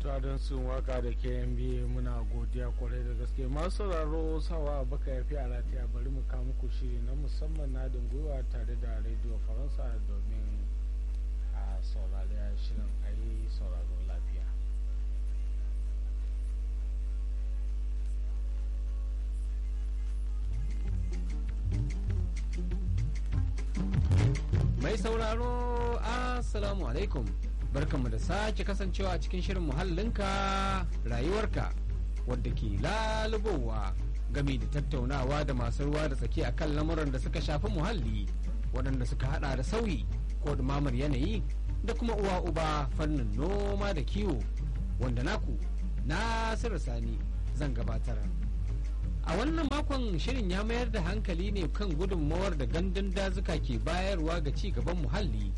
ta don sun waka da kmb muna godiya kwarai da gaske masu sauraro sawa baka ya fi alatiya bari mu kawo muku shiri na musamman na gwiwa tare da rediyo faransa domin a saurari shirin a yi sauraro lafiya mai sauraro assalamu alaikum barkanmu da sake kasancewa a cikin shirin muhallinka rayuwarka wadda ke lalubowa game da tattaunawa da masu ruwa da tsaki akan lamuran da suka shafi muhalli waɗanda suka hada da sauyi ko dumamar yanayi da kuma uwa uba fannin noma da kiwo wanda naku nasiru sani zan gabatar a wannan makon shirin ya mayar da hankali ne kan gudunmawar da gandun dazuka ke bayarwa ga ci gaban muhalli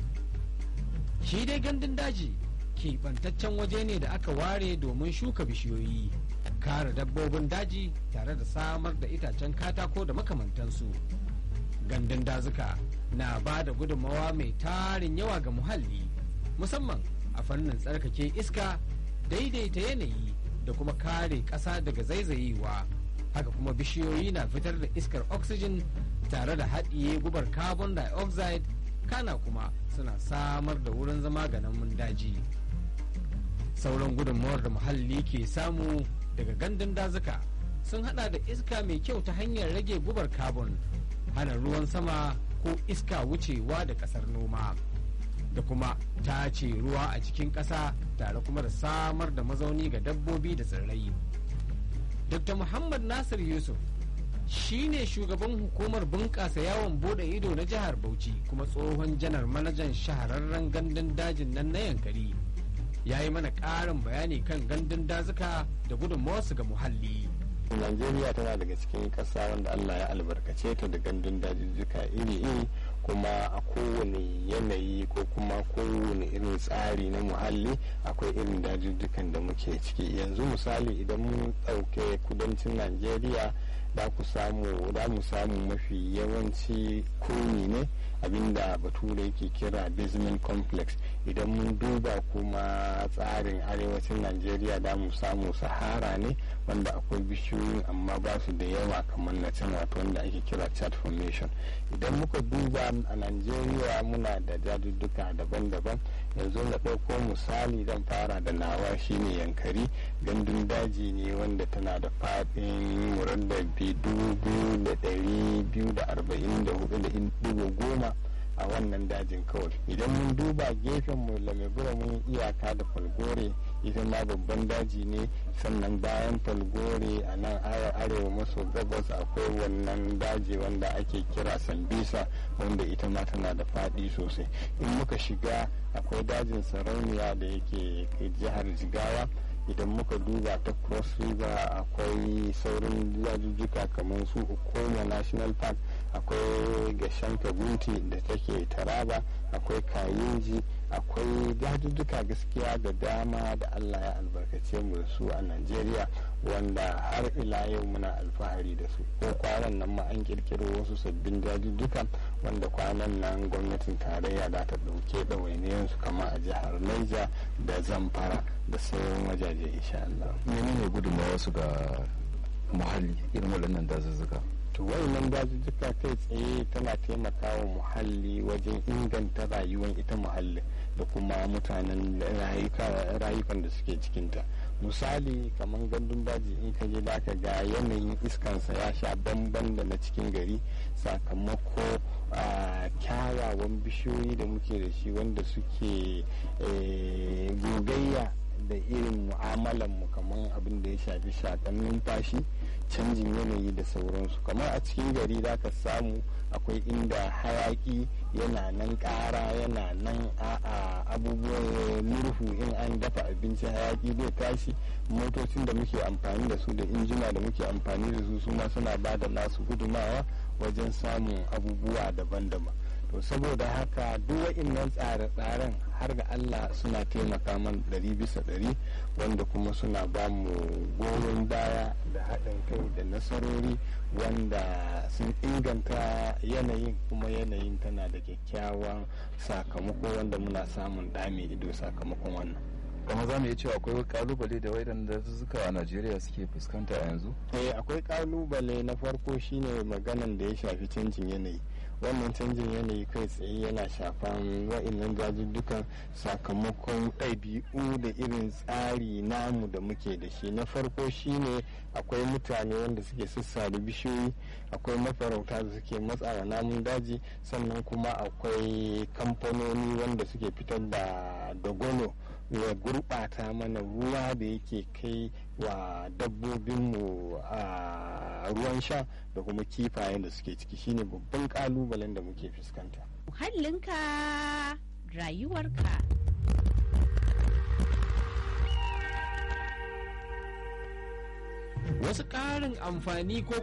shi dai gandun daji keɓantaccen waje ne da aka ware domin shuka bishiyoyi kare dabbobin daji tare da samar da itacen katako da makamantansu gandun dazuka na ba da gudunmawa mai tarin yawa ga muhalli musamman a fannin tsarkake iska daidaita yanayi da kuma kare ƙasa daga zaizayewa haka kuma bishiyoyi na fitar da iskar oxygen tare da haɗiye gubar carbon dioxide kana kuma suna samar da wurin zama ga namun daji sauran gudunmawar da muhalli ke samu daga gandun dazuka sun hada da iska mai kyau ta hanyar rage gubar carbon hana ruwan sama ko iska wucewa da kasar noma da kuma tace ruwa a cikin ƙasa tare kuma da samar da mazauni ga dabbobi da tsirrai dr muhammad nasir yusuf shine shugaban hukumar bunƙasa yawon bude ido na jihar bauchi kuma tsohon janar manajan shahararren gandun dajin nan na yankari ya yi mana ƙarin bayani kan gandun dazuka da gudunmawarsu ga muhalli Najeriya tana daga cikin ƙasa wanda Allah ya albarkace ta da gandun dajijjuka iri-iri kuma a kowane yanayi ko kuma kowane irin tsari na muhalli akwai irin dajijjukan da muke ciki yanzu misali idan mun ɗauke kudancin Najeriya da ku samu da mu samu mafi yawanci kuni ne abinda bature yake kira basement complex idan mun duba kuma tsarin arewacin najeriya da mu samu sahara ne wanda akwai bishiyoyin amma ba su da yawa kamar na can wato wanda ake kira chat formation idan muka duba a najeriya muna da jadudduka daban-daban yanzu na ɗauko misali zan fara da nawa shine yankari gandun daji ne wanda tana da faɗin muraddabi dubu da ɗari biyu da arba'in da hudu da digo goma a wannan dajin kawai idan mun duba gefen mu lamegura mun iyaka da falgore ita ma babban daji ne sannan bayan falgore a nan arewa maso gabas akwai wannan daji wanda ake kira sambisa wanda ita ma tana da faɗi sosai in muka shiga akwai dajin sarauniya da yake jihar jigawa idan muka duba ta cross river akwai saurin dajujjuka kamar su ukoma national park akwai gashen kabuti da take taraba akwai kayinji akwai dajujjuka gaskiya da dama da allah ya albarkace mu da su a najeriya wanda har ila yau muna alfahari da su ko kwanan nan ma an kirkiro wasu sabbin dajujjuka wanda kwanan nan gwamnatin tarayya da ta ɗauke ɗawainiyansu kama a jihar niger da zamfara da sauran wajaje insha Allah. menene gudunmawa su ga muhalli irin waɗannan dazuzzuka to wayannan dazuzzuka kai tsaye tana taimakawa muhalli wajen inganta rayuwar ita muhalli da kuma mutanen rayukan da suke cikinta misali kamar gandun daji in ka je ka ga yanayin iskansa ya sha bamban da na cikin gari sakamako a kyawawan bishiyoyi da muke da shi wanda suke gogayya da irin mu'amalan mu kamar abin da ya shafi shakan numfashi canjin yanayi da sauransu kamar a cikin gari za ka samu akwai inda hayaki yana nan ƙara yana nan a abubuwan murhu in an dafa abinci hayaki zai tashi motocin da muke amfani da su da injina da muke amfani da su su ma suna ba da nasu gudumawa wajen samun abubuwa daban-daban to saboda haka duk wa'innan tsare-tsaren har ga Allah suna taimaka man ɗari bisa ɗari wanda kuma suna ba mu goyon baya da haɗin kai da nasarori wanda sun inganta yanayin kuma yanayin tana da kyakkyawan sakamako wanda muna samun ɗame ido sakamakon wannan kamar za mu iya cewa akwai kalubale da waɗannan dazuzzuka a najeriya suke fuskanta a yanzu eh akwai kalubale na farko shine maganan da ya shafi canjin yanayi wannan canjin yanayi kai tsaye yana shafan wa'annan dazuzzukan sakamakon ɗabi'u da irin tsari namu da muke da shi na farko shine akwai mutane wanda suke sassare bishiyoyi akwai mafarauta da suke matsawa namun daji sannan kuma akwai kamfanoni wanda suke fitar da dagwalo ya gurɓata mana ruwa da yake kai wa dabbobinmu a ruwan sha da kuma kifayen da suke ciki shine babban kalubalen da muke fuskanta. Muhallinka rayuwarka. wasu ƙarin amfani ko